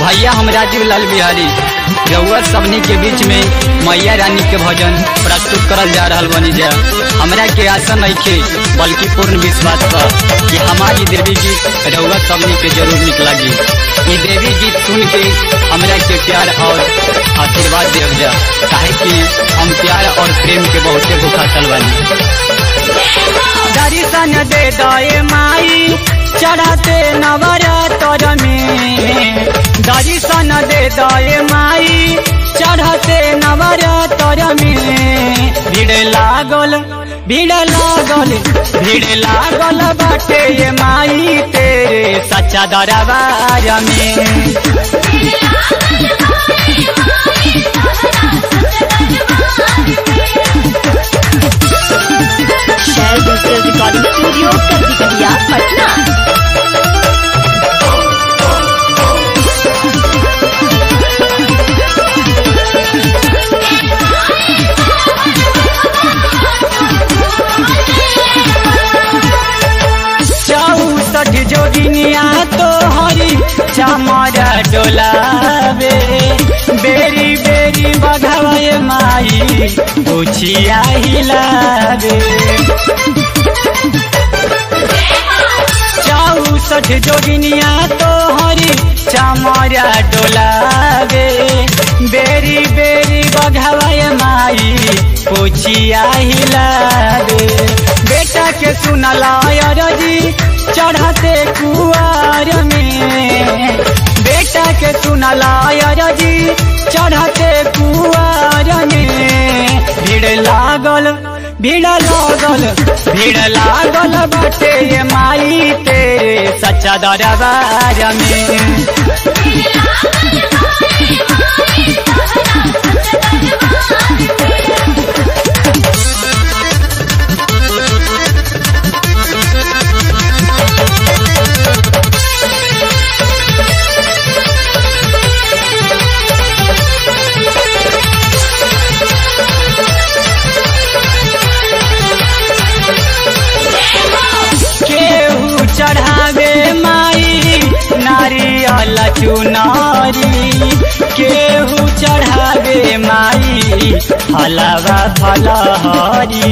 भैया हम राजीव लाल बिहारी रउआ सबनी के बीच में मैया रानी के भजन प्रस्तुत करल जा रहल बनी जा हमरा के आशा नइखे बल्कि पूर्ण विश्वास बा कि हमारी देवी गीत रउआ सबनी के जरूर निक लगी ये देवी गीत सुन के हमरा के प्यार और आशीर्वाद देव जा काहे कि हम प्यार और प्रेम के बहुते भूखातल बानी दर्शन दे दए माई चढ़ाते नवरात्र में दर्शन दे दए माई चढ़ाते नवरात्र में भीड़ लागल भीड़ लागल भीड़ लागल बाटे ये माई तेरे सच्चा दरबार में शहर डिजिटल रिकॉर्डिंग स्टूडियो कटिकटिया पटना चौसठ जोगिनिया तो हरी चमरा डोलावे बेरी बेरी बघावे माई उछिया हिलावे चौसठ जोगिनिया तो हरी चमरा डोलावे बेरी बेरी बघावे माई उछिया हिलावे बेटा के सुनला रजी चढ़ाते कुआर में बेटा के सुनला रजी चढ़ाते कुआर में भीड़ लागल भीड़ लागल भीड़ लागल बाटे ये माई तेरे सच्चा दरबार में केहू चढ़ावे माई नारियल चुनारी केहू चढ़ावे माई हलवा फलहरी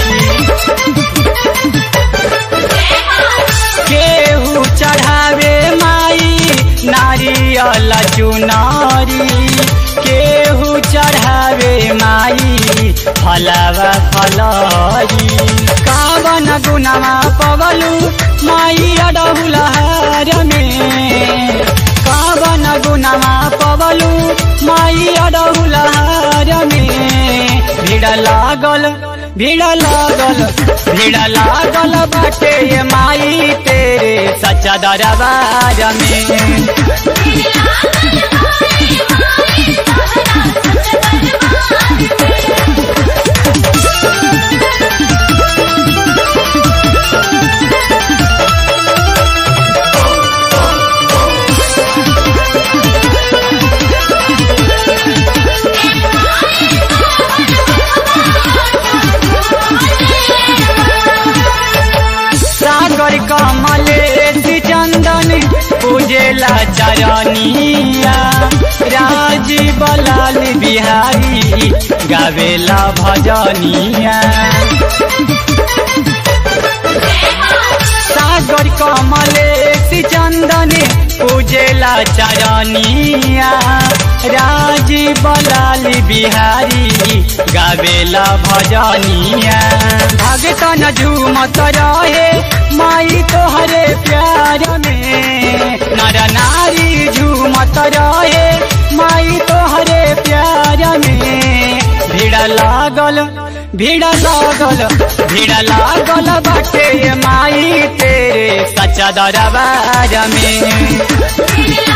केहू चढ़ावे माई नारियल चुनारी केहू चढ़ावे माई फलवा फलहरी कावन गुनामा पवलू माई अडहुलहार में कावन गुनामा पवलू माई अडहुलहार में भीड़ लागल भीड़ लागल भीड़ लागल बाटे ये माई तेरे सच्चा दरबार में सागर कमलेश चंदन पूजेला चरनिया राजीव लाल बिहारी गावेला भजनिया सागर कमलेश चंदन पूजेला चरनिया राजीव लाल बिहारी गावेला भजनिया भगतन झूमत रहे माई तोहरे प्यार में नर नारी झूमत रहे माई तोहरे प्यार में भीड़ लागल भीड़ लागल भीड़ लागल बाटे माई तेरे सच्चा दरबार में